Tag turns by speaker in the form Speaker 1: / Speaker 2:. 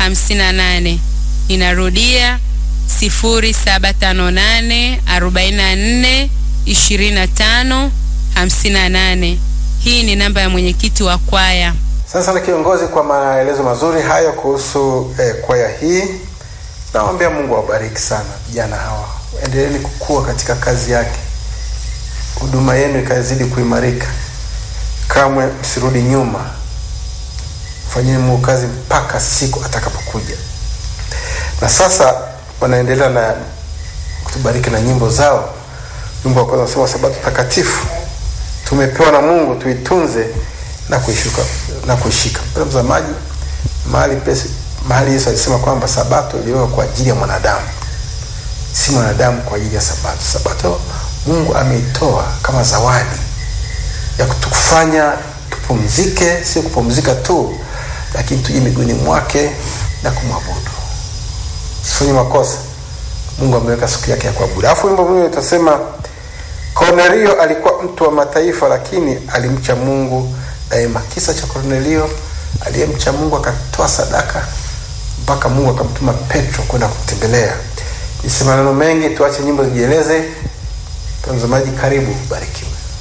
Speaker 1: 58. Ninarudia 0758 44 25 58. Hii ni namba ya mwenyekiti wa kwaya.
Speaker 2: Asante sana kiongozi kwa maelezo mazuri hayo kuhusu eh, kwaya hii. Naombea Mungu awabariki sana vijana hawa, endeleeni kukua katika kazi yake, huduma yenu ikazidi kuimarika, kamwe msirudi nyuma, fanyeni Mungu kazi mpaka siku atakapokuja. Na sasa wanaendelea na kutubariki na nyimbo zao. Wimbo wa kwanza unasema sabato takatifu tumepewa na Mungu tuitunze na kuishuka na kuishika. Mpendwa mtazamaji, mahali pesi mahali Yesu alisema kwamba sabato iliwekwa kwa ajili ya mwanadamu, si mwanadamu kwa ajili ya sabato. Sabato Mungu ameitoa kama zawadi ya kutufanya tupumzike, sio kupumzika tu, lakini tuje miguuni mwake na kumwabudu. Sifanye makosa. Mungu ameweka siku yake ya kuabudu. Alafu wimbo mwingine utasema Kornelio alikuwa mtu wa mataifa, lakini alimcha Mungu daima. Kisa cha Kornelio aliyemcha Mungu akatoa sadaka mpaka Mungu akamtuma Petro kwenda kumtembelea. Nisema maneno mengi, tuache nyimbo zijieleze. Mtazamaji, karibu, barikiwa.